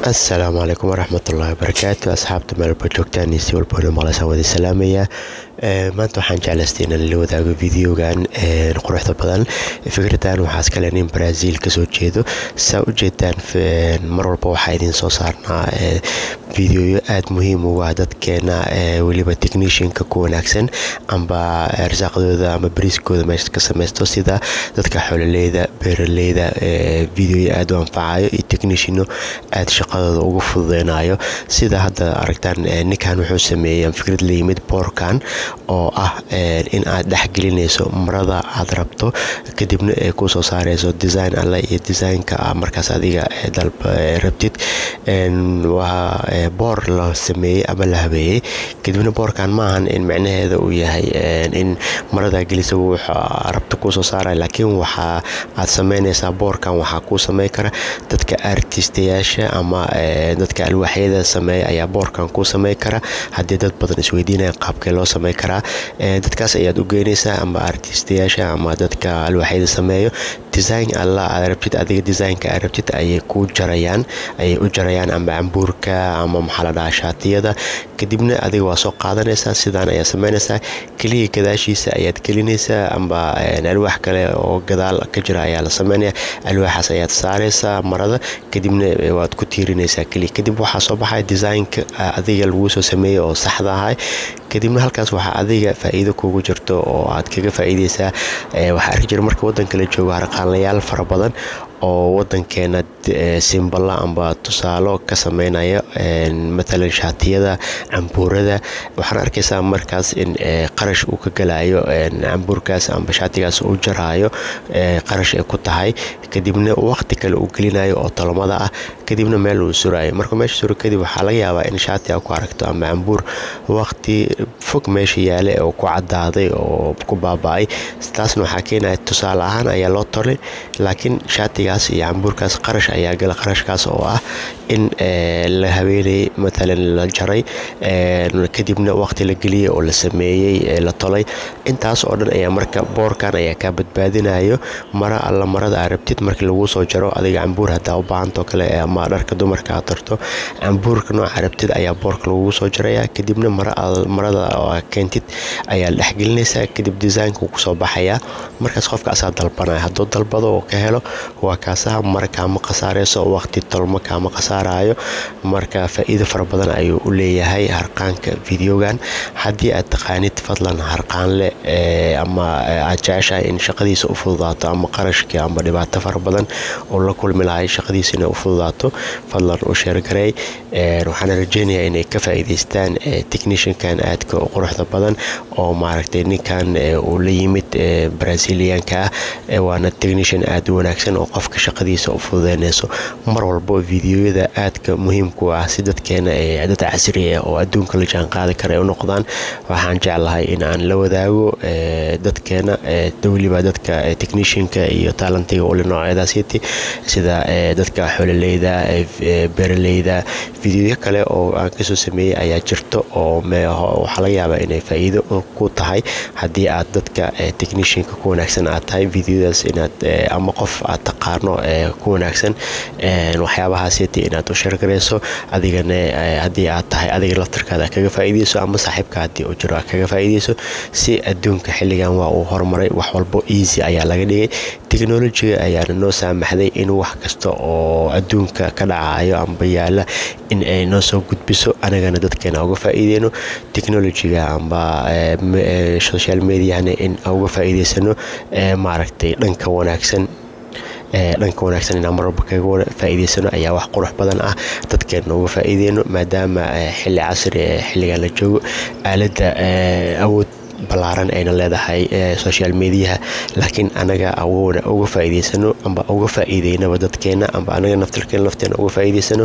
asalaamu calaykum waraxmatullaahi wabarakaatu asxaabta meelba joogtaan iyo si walbana maqlaysaan wada salaamaya maanta waxaan jeclaystay inaan la wadaago videogan quruxda badan fikraddan waxaa iskale nin brazil kasoo jeedo saa u jeedaan mar walba waxaa idiin soo saarnaa videoyo aada muhiim ugu ah dadkeena weliba technicianka ku wanaagsan amba arsaaqdooda ama bariiskooda meesha ka samaysto sida dadka xoololeyda beeraleyda videoyo aada u anfacayo iyo techniciano aada shaqadooda ugu fududeynayo sida hadda aragtaan ninkan wuxuu sameeyey fikrad la yimid boorkan oo ah in aad dhexgelinayso marada aad rabto kadibna ay kusoo saareyso design alle iyo designka markaas adiga rabtid waa boor la sameeyey ama la habeeyey kadibna boorkan maahan in micnaheeda uu yahay in marada gelisa rabto kuusoo saaraya laakiin waxaa aad sameynaysaa boorkan waxaa kuu samey kara dadka artistayaasha ama dadka alwaaxyada sameeya ayaa boorkan kuu samey kara haddii dad badan isweydiinaya qaabkee loo samey karaa dadkaas ayaad u geynaysaa ama artistayaasha ama dadka alwaaxyada sameeyo design alla aad rabtid adiga designka aad rabtid ayay ku jarayaan ayay u jarayaan ama cambuurka ama maxaa la dhahaa shaatiyada kadibna adiga waa soo qaadanaysaa sidaan ayaa sameynaysaa keliya gadaashiisa ayaad gelinaysaa amba alwaax kale oo gadaal ka jira ayaa la sameynaya alwaaxaas ayaad saaraysaa marada kadibna waad ku tiirinaysaa keliya kadib waxaa soo baxaya designka adiga laguu soo sameeyey oo saxda ahay kadibna halkaas waxaa adiga faa-iido kugu jirto oo aad kaga faa-iideysaa waxaa arki jira marka waddanka la joogo harqaanlayaal fara badan oo wadankeena simballa amba tusaalo ka sameynaya matalan shaatiyada cambuurada waxaan arkaysaa markaas in qarash uu ka galayo cambuurkaas amba shaatigaas u jaraayo qarash ay ku tahay kadibna waqti kale uu gelinayo oo tolmada ah kadibna meel uu surayo markuu meesha suro kadib waxaa laga yaabaa in shaati a ku aragto ama cambuur waqti fog meesha yaale oo ku cadaaday oo ku baaba-ay taasna waxaa keenaya tusaale ahaan ayaa loo tolay laakiin shaatigaas iyo cambuurkaas qarash ayaa gala qarashkaas oo ah in la habeenayay matalan la jaray kadibna waqti la geliyey oo la sameeyey la tolay intaas oo dhan ayaa marka boorkan ayaa kaa badbaadinayo mara alla marada aa rabtid markii laguu soo jaro adiga cambuur hadaa u baahantoo kale ama dharka dumarka aad tarto cambuurka nooca rabtid ayaa boorka lagugu soo jaraya kadibna marada keentid ayaa dhexgelinaysaa kadib designka kusoo baxaya markaas qofka asaa dalbanaya hadduu dalbado oo ka helo waa kaasaha mara kaama khasaareyso waqti tolmo kaama khasaarayo marka faa-iido fara badan ayuu u leeyahay harqaanka videogan haddii aad taqaanid fadlan harqaanle ama aad jeceshahay in shaqadiisa u fududaato ama qarashkii ama dhibaato fara badan oo la kulmi lahay shaqadiisa inay u fududaato fadlan u sheergareey waxaana rajeynayaa inay ka faa-iideystaan techniciankan aadka u quruxda badan oo maaragtay ninkan uu la yimid brazilianka ah waana technician aada u wanaagsan oo qofka shaqadiisa u fududeynayso mar walbo videoyada aadka muhiimku ah si dadkeena dad casri ah oo adduunka la jaan qaadi kara ay u noqdaan waxaan jeclahay in aan la wadaago dadkeena weliba dadka technicianka iyo taalantiga ule noocyadaasiti sida dadka xoololeyda beeraleyda videoyo kale oo aan kasoo sameeyey ayaa jirto oo waxaa laga yaabaa inay faa-iido ku tahay haddii aad dadka technicianka ku wanaagsan aad tahay videodaas inaad ama qof aad taqaano ku wanaagsan waxyaabahaasiti inaad u sheergarayso adigana haddii aad tahay adiga laftarkaada kaga faa-iideyso ama saaxiibka haddii uu jiro kaga faa-iideyso si adduunka xilligan waa uu horumaray wax walbo easy ayaa laga dhigay technolojiga ayaana noo saamaxday in wax kasta oo adduunka ka dhacayo amba yaala in ay noo soo gudbiso anagana dadkeena uga faa-iideyno technolojiga amba social mediahana in uga faa-iideysano maaragtay dhanka wanaagsan dhanka wanaagsan inaan marwalba kaga faa-iideysano ayaa wax qurux badan ah dadkeena uga faa-iideyno maadaama xilli casri ee xilligan la joogo aaladda awood ballaaran ayna leedahay social mediaha laakiin anaga awoona uga faa-iideysano amba uga faa-iideynaba dadkeena amba anaga naftarkeena lafteena uga faa-iideysano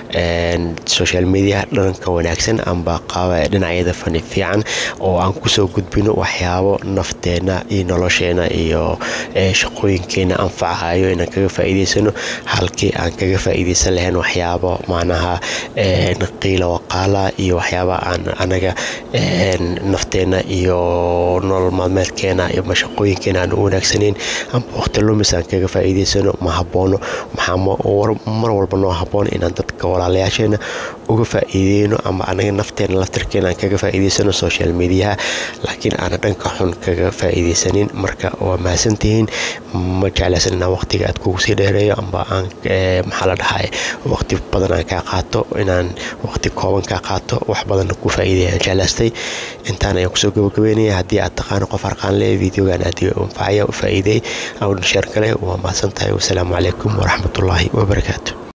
social mediaha dhanka wanaagsan amba dhinacyada fani fiican oo aan kusoo gudbino waxyaabo nafteena iyo nolosheena iyo shaqooyinkeena anfacahayo inaan kaga faa-iideysano halkii aan kaga faa-iideysan lahayn waxyaabo macnaha qiila waqaala iyo waxyaaba aan anaga nafteena iyo nolol maalmeedkeena iyo mashaqooyinkeena aan u wanaagsaneyn ama waqti lumis aan kaga faa'iidaysano ma haboono maxaa mar walba noo haboon inaan dadka walaalayaasheena uga faa'iideyno ama anaga nafteena laftirkeena aan kaga faa'iidaysano social mediaha laakiin aana dhanka xun kaga faa'iidaysanin marka waa mahadsantihiin ma jeclaysan inaan waqtiga aad kugu sii dheereeyo amba aan maxaa la dhahay waqti badan aan kaa qaato inaan waqti kooban kaa qaato wax badanna ku faa'iidaya aan jeclaystay intaan ayaan kusoo gabagabeynaya haddii aad taqaano qof arqaan le videogan aad anfacaya u faa'iideey awdhan sheer kale waa mahadsan tahay wasalaamu calaykum waraxmatullaahi wabarakaatu